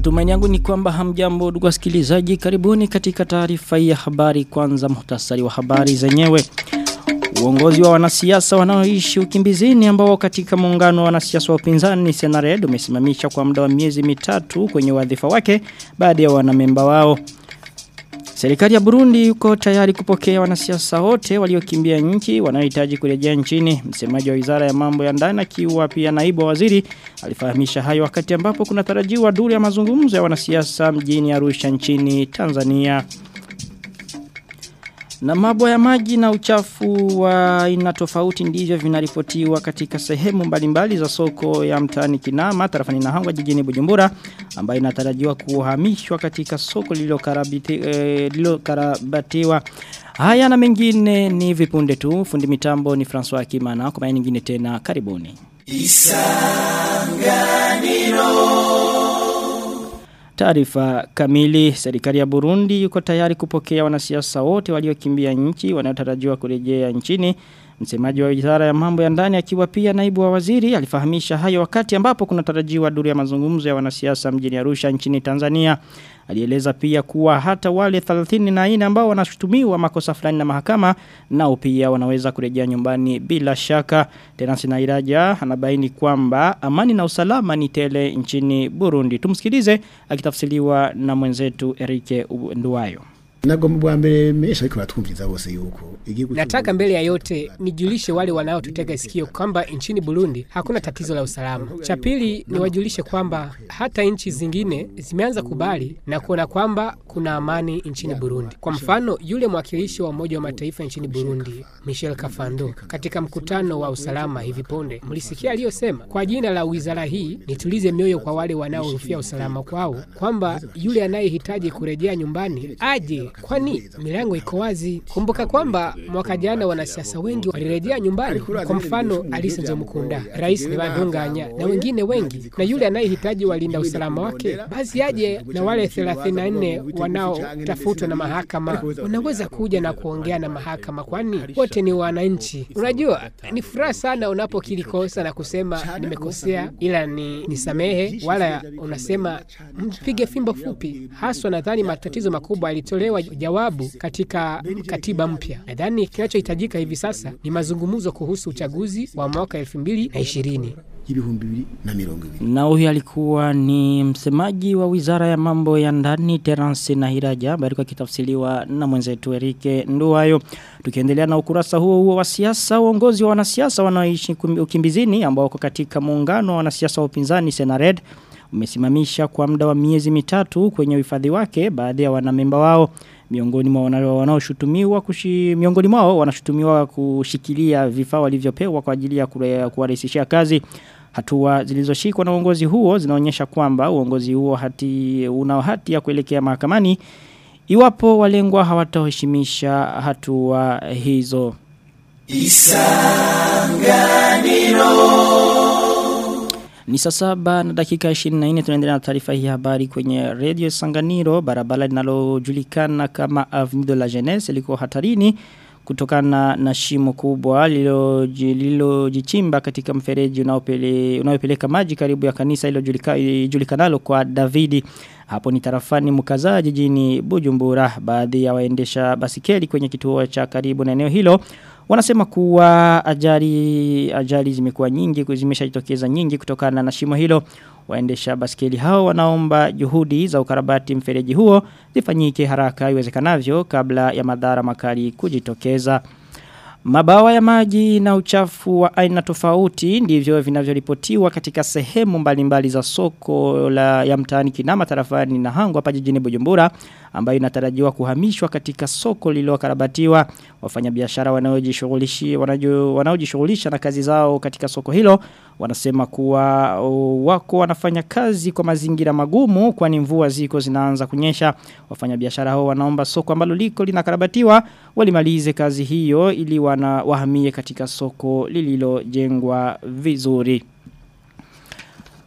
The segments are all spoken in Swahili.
Matumaini yangu ni kwamba hamjambo ndugu wasikilizaji karibuni katika taarifa ya habari kwanza muhtasari wa habari zenyewe. Uongozi wa wanasiasa wanaoishi ukimbizini ambao katika muungano wa wanasiasa wa upinzani Senared umesimamisha kwa muda wa miezi mitatu kwenye wadhifa wake baada ya wanamemba wao. Serikali ya Burundi yuko tayari kupokea wanasiasa wote waliokimbia nchi wanaohitaji kurejea nchini. Msemaji wa Wizara ya Mambo ya Ndani akiwa pia naibu wa waziri alifahamisha hayo wakati ambapo kuna tarajiwa duru ya mazungumzo ya wanasiasa mjini Arusha nchini Tanzania. Na mabwa ya maji na uchafu wa aina tofauti ndivyo vinaripotiwa katika sehemu mbalimbali za soko ya mtaani Kinama tarafani Nahangwa jijini Bujumbura ambayo inatarajiwa kuhamishwa katika soko lililokarabatiwa. Eh, Haya na mengine ni vipunde tu. Fundi mitambo ni François Akimana. Kwa maana nyingine tena karibuni. Taarifa kamili serikali ya Burundi yuko tayari kupokea wanasiasa wote waliokimbia nchi wanaotarajiwa kurejea nchini. Msemaji wa Wizara ya Mambo ya Ndani akiwa pia naibu wa waziri alifahamisha hayo wakati ambapo kuna tarajiwa duru ya mazungumzo ya wanasiasa mjini Arusha nchini Tanzania. Alieleza pia kuwa hata wale 34 ambao wanashutumiwa makosa fulani na mahakama nao pia wanaweza kurejea nyumbani bila shaka. Tena Sinairaja anabaini kwamba amani na usalama ni tele nchini Burundi. Tumsikilize akitafsiriwa na mwenzetu Erike Nduwayo. Nagomba bwa mbere mesha ariko batwumviza bose yuko Nataka mbele ya yote nijulishe wale wanaotutega sikio kwamba nchini Burundi hakuna tatizo la usalama. Cha pili niwajulishe kwamba hata nchi zingine zimeanza kubali na kuona kwamba kuna amani nchini Burundi. Kwa mfano, yule mwakilishi wa Umoja wa Mataifa nchini Burundi, Michel Kafando, katika mkutano wa usalama hivi punde, mlisikia aliyosema, kwa jina la wizara hii nitulize mioyo kwa wale wanaohofia usalama kwao, kwamba yule anayehitaji kurejea nyumbani aje kwani milango iko wazi. Kumbuka kwamba mwaka jana wanasiasa wengi walirejea nyumbani, kwa mfano Alice Nzomukunda, Rais Ntibantunganya na wengine wengi, na yule anayehitaji walinda usalama wake basi aje, na wale 34 wanaotafutwa na mahakama wanaweza kuja na kuongea na mahakama, kwani wote ni wananchi. Unajua, ni furaha sana unapokiri kosa na kusema nimekosea, ila ni nisamehe, wala unasema mpige fimbo fupi. Haswa nadhani matatizo makubwa yalitolewa jawabu katika katiba mpya. Nadhani kinachohitajika hivi sasa ni mazungumzo kuhusu uchaguzi wa mwaka 2020 y'ibihumbi bibiri na mirongo ibiri Na huyu alikuwa ni msemaji wa wizara ya mambo ya ndani Terence Nahiraja ambaye alikuwa kitafsiriwa na mwenzetu Erike Nduwayo. Tukiendelea na ukurasa huo huo wa siasa, uongozi wa wanasiasa wanaoishi ukimbizini ambao wako katika muungano wa wanasiasa wa upinzani Senared umesimamisha kwa muda wa miezi mitatu kwenye uhifadhi wake baadhi ya wanamemba wao miongoni mwa wanaoshutumiwa kushi miongoni mwao wanashutumiwa kushikilia vifaa walivyopewa kwa ajili ya kuwarahisishia kazi hatua zilizoshikwa na uongozi huo zinaonyesha kwamba uongozi huo hati una hati ya kuelekea mahakamani iwapo walengwa hawataheshimisha hatua hizo Isanganiro ni saa saba na dakika 24 tunaendelea na taarifa hii habari kwenye Radio Sanganiro barabara linalojulikana kama Avenue de la Jeunesse liko hatarini kutokana na shimo kubwa lililojichimba katika mfereji unaopele, unaopeleka maji karibu ya kanisa iliyojulikanalo kwa Davidi hapo ni tarafani mkaza jijini Bujumbura baadhi ya waendesha basikeli kwenye kituo cha karibu na eneo hilo Wanasema kuwa ajali ajali zimekuwa nyingi zimeshajitokeza nyingi kutokana na shimo hilo. Waendesha baskeli hao wanaomba juhudi za ukarabati mfereji huo zifanyike haraka iwezekanavyo kabla ya madhara makali kujitokeza. Mabawa ya maji na uchafu wa aina tofauti ndivyo vinavyoripotiwa katika sehemu mbalimbali za soko la ya mtaani Kinama tarafani na Hangu hapa jijini Bujumbura ambayo inatarajiwa kuhamishwa katika soko lililokarabatiwa wafanyabiashara wanaojishughulisha wanaojishughulisha na kazi zao katika soko hilo wanasema kuwa wako wanafanya kazi kwa mazingira magumu kwani mvua ziko zinaanza kunyesha wafanyabiashara hao wanaomba soko ambalo liko linakarabatiwa walimalize kazi hiyo ili wana wahamie katika soko lililojengwa vizuri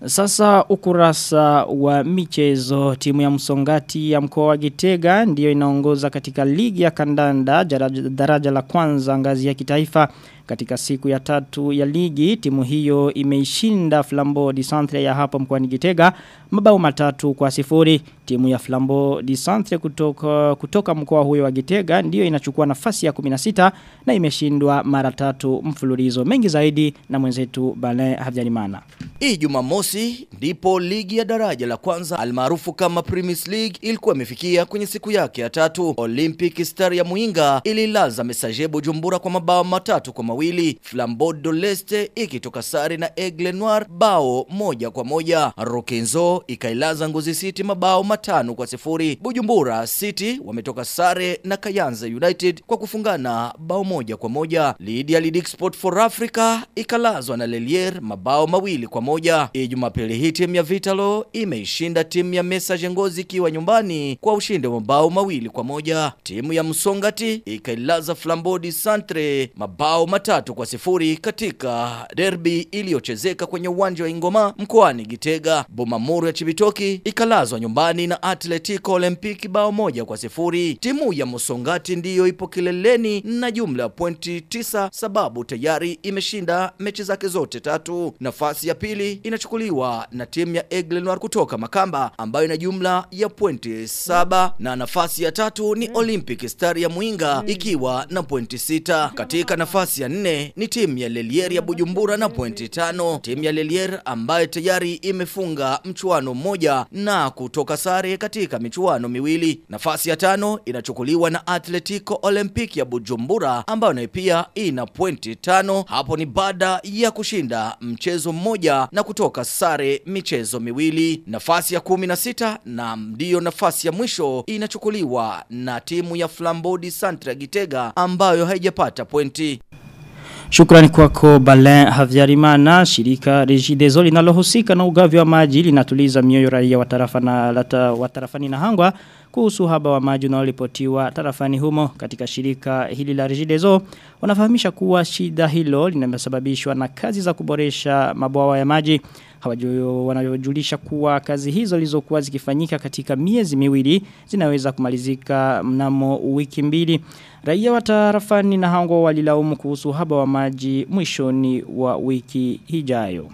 Sasa ukurasa wa michezo timu ya msongati ya mkoa wa Gitega ndiyo inaongoza katika ligi ya kandanda daraja, daraja la kwanza ngazi ya kitaifa katika siku ya tatu ya ligi timu hiyo imeishinda Flambeau di Centre ya hapo mkoani Gitega mabao matatu kwa sifuri timu ya Flambeau di Centre kutoka kutoka mkoa huyo wa Gitega ndiyo inachukua nafasi ya 16 na imeshindwa mara tatu mfululizo mengi zaidi na mwenzetu Bale Havyarimana Hii Jumamosi ndipo ligi ya daraja la kwanza almaarufu kama Premier League ilikuwa imefikia kwenye siku yake ya tatu. Olympic Star ya Muinga ililaza Messager Bujumbura kwa mabao matatu kwa mawili. Flambeau de l'Est ikitoka sare na Aigle Noir bao moja kwa moja. Rokenzo ikailaza Ngozi City mabao matano kwa sifuri. Bujumbura City wametoka sare na Kayanza United kwa kufungana bao moja kwa moja. Lydia Lidic Sport for Africa ikalazwa na Lelier mabao mawili kwa moja. Hii Jumapili hii timu ya Vitalo imeishinda timu ya Messager Ngozi ikiwa nyumbani kwa ushindi wa mabao mawili kwa moja. Timu ya Msongati ikailaza Flambeau di Centre mabao matatu kwa sifuri katika derby iliyochezeka kwenye uwanja wa Ingoma mkoani Gitega. Bomamuru ya Chibitoki ikalazwa nyumbani na Atletico Olympic bao moja kwa sifuri. Timu ya Msongati ndiyo ipo kileleni na jumla ya pointi tisa sababu tayari imeshinda mechi zake zote tatu. Nafasi ya pili inachukuliwa na timu ya Aigle Noir kutoka Makamba ambayo ina jumla ya pointi saba na nafasi ya tatu ni Olympic Star ya Muinga ikiwa na pointi sita. Katika nafasi ya nne ni timu ya Lelier ya Bujumbura na pointi tano. Timu ya Lelier ambayo tayari imefunga mchuano mmoja na kutoka sare katika michuano miwili. Nafasi ya tano inachukuliwa na Atletico Olympic ya Bujumbura ambayo nayo pia ina pointi tano. Hapo ni baada ya kushinda mchezo mmoja na kutoka sare michezo miwili. Nafasi ya kumi na sita na ndiyo nafasi ya mwisho inachukuliwa na timu ya Flambeau di Centre ya Gitega ambayo haijapata pointi. Shukrani kwako Balen Havyarimana, shirika Regideso linalohusika na ugavi wa maji linatuliza mioyo raia wa tarafa na lata, wa tarafani na hangwa kuhusu haba wa maji unaolipotiwa tarafani humo katika shirika hili la Regideso wanafahamisha kuwa shida hilo linasababishwa na kazi za kuboresha mabwawa ya maji Hawajuyo wanajulisha kuwa kazi hizo lizokuwa zikifanyika katika miezi miwili zinaweza kumalizika mnamo wiki mbili. Raia wa tarafani na hango walilaumu kuhusu haba wa maji mwishoni wa wiki hijayo.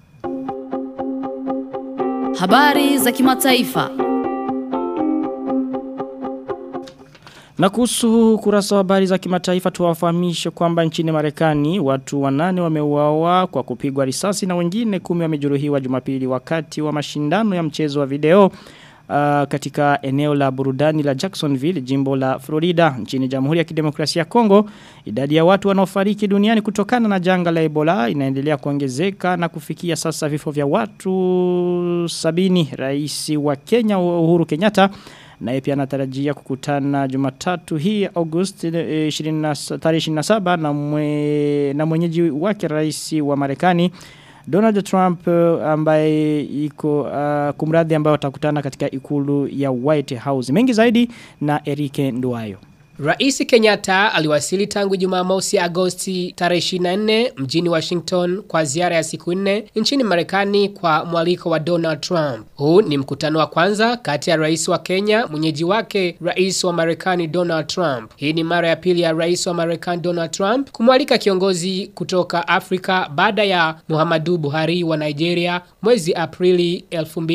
Habari za kimataifa. Na kuhusu kurasa wa habari za kimataifa tuwafahamishe kwamba nchini Marekani watu wanane wameuawa kwa kupigwa risasi na wengine kumi wamejeruhiwa Jumapili wakati wa mashindano ya mchezo wa video uh, katika eneo la burudani la Jacksonville, jimbo la Florida, nchini Jamhuri ya Kidemokrasia ya Kongo. Idadi ya watu wanaofariki duniani kutokana na janga la Ebola inaendelea kuongezeka na kufikia sasa vifo vya watu sabini. Rais wa Kenya Uhuru Kenyatta naye pia anatarajia kukutana Jumatatu hii August 20 tarehe 27 na mwe, na mwenyeji wake rais wa Marekani Donald Trump ambaye iko uh, kumradhi ambaye watakutana katika ikulu ya White House. Mengi zaidi na Erike Nduwayo. Rais Kenyatta aliwasili tangu Jumamosi Agosti tarehe 24 mjini Washington kwa ziara ya siku nne nchini Marekani kwa mwaliko wa Donald Trump. Huu ni mkutano wa kwanza kati ya rais wa Kenya, mwenyeji wake rais wa Marekani Donald Trump. Hii ni mara ya pili ya rais wa Marekani Donald Trump kumwalika kiongozi kutoka Afrika baada ya Muhammadu Buhari wa Nigeria mwezi Aprili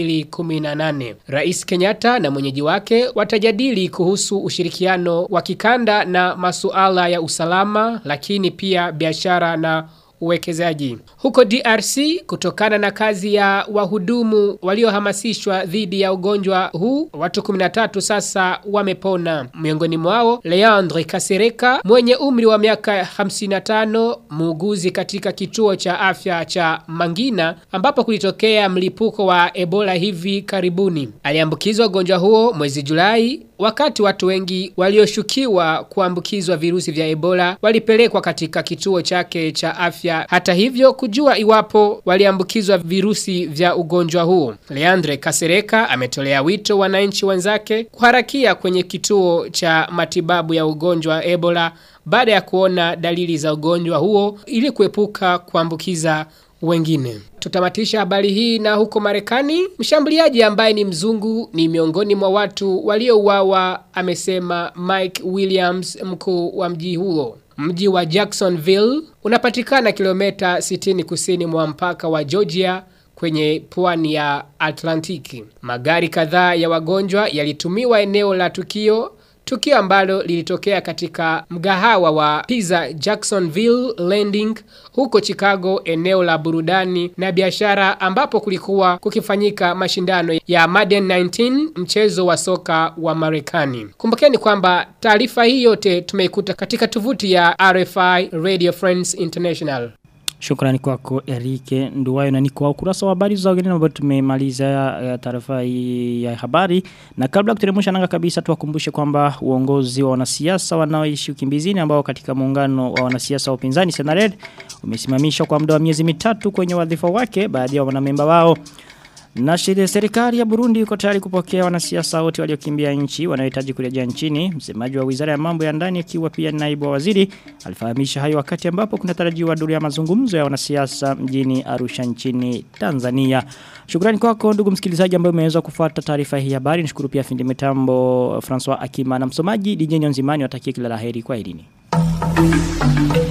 2018. Rais Kenyatta na mwenyeji wake watajadili kuhusu ushirikiano wa kikanda na masuala ya usalama lakini pia biashara na uwekezaji. Huko DRC kutokana na kazi ya wahudumu waliohamasishwa dhidi ya ugonjwa huu, watu 13 sasa wamepona. Miongoni mwao Leandre Kasereka mwenye umri wa miaka 55, muuguzi katika kituo cha afya cha Mangina ambapo kulitokea mlipuko wa Ebola hivi karibuni. Aliambukizwa ugonjwa huo mwezi Julai wakati watu wengi walioshukiwa kuambukizwa virusi vya Ebola walipelekwa katika kituo chake cha afya. Hata hivyo kujua iwapo waliambukizwa virusi vya ugonjwa huo. Leandre Kasereka ametolea wito wananchi wenzake kuharakia kwenye kituo cha matibabu ya ugonjwa wa Ebola baada ya kuona dalili za ugonjwa huo ili kuepuka kuambukiza wengine. Tutamatisha habari hii na huko Marekani, mshambuliaji ambaye ni mzungu ni miongoni mwa watu waliouawa, amesema Mike Williams, mkuu wa mji huo. Mji wa Jacksonville unapatikana kilomita 60 kusini mwa mpaka wa Georgia kwenye pwani ya Atlantiki. Magari kadhaa ya wagonjwa yalitumiwa eneo la tukio Tukio ambalo lilitokea katika mgahawa wa Pizza Jacksonville Landing huko Chicago eneo la burudani na biashara ambapo kulikuwa kukifanyika mashindano ya Madden 19 mchezo wa soka wa Marekani. Kumbukeni kwamba taarifa hii yote tumeikuta katika tovuti ya RFI Radio France International. Shukrani kwako Erike Nduwayo na niko ukurasa wa habari za wageni ambao tumemaliza uh, taarifa hii ya habari na kabla kuteremsha nanga kabisa tuwakumbushe kwamba uongozi wa wanasiasa wanaoishi ukimbizini ambao katika muungano wa wanasiasa wa upinzani Senared umesimamishwa kwa muda wa miezi mitatu kwenye wadhifa wake baadhi ya wanamemba wao na shirika serikali ya Burundi iko tayari kupokea wanasiasa wote waliokimbia nchi wanaohitaji kurejea nchini. Msemaji wa Wizara ya Mambo ya Ndani akiwa pia naibu wa waziri alifahamisha hayo wakati ambapo kunatarajiwa duru ya mazungumzo ya wanasiasa mjini Arusha nchini Tanzania. Shukrani kwako ndugu msikilizaji ambaye umeweza kufuata taarifa hii ya habari. Nishukuru pia fundi mitambo Francois Akima na msomaji DJ Nzimani watakie kila laheri kwa elini.